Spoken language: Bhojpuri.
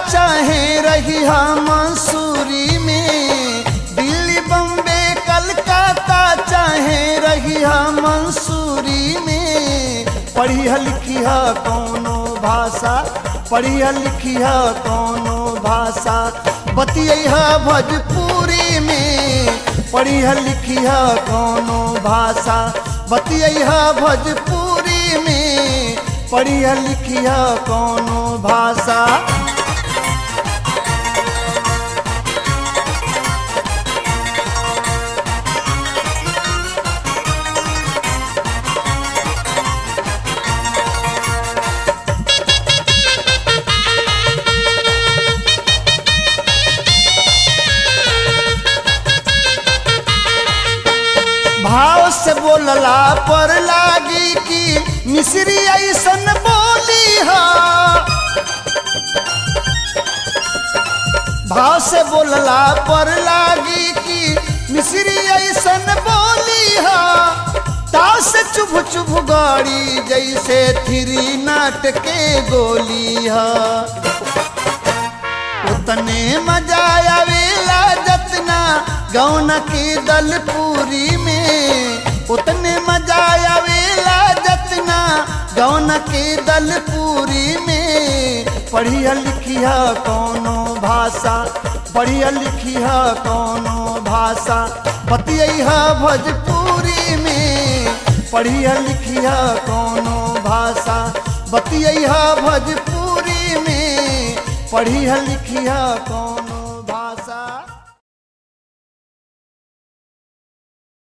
चाहे रही मंसूरी में दिल्ली बम्बे कलकत्ता चाहे रही मंसूरी में पढ़िया लिखिया कौनो भाषा पढ़िया लिखिया कौनो भाषा बतिया भोजपुरी में पढ़िया लिखिया कौनो भाषा बतिया भोजपुरी में पढ़िया लिखिया कौनो भाषा भाव से बोलला पर लागी कि मिश्री ऐसन बोली हा भाव से बोलला पर लागी कि मिश्री ऐसन बोली हा ताव से चुभ चुभ गाड़ी जैसे थिरी नाट के गोली हा उतने मजा आवेला जतना गौन की दलपूरी में उतने मजा आवेला जतना गौन की दलपूरी में पढ़िया लिखिया कौनो भाषा पढ़िया लिखिया कौनो भाषा बतिया भोजपुरी में पढ़िया लिखिया कौनो भाषा बतिया भोजपुरी में पढ़िया लिखिया कौन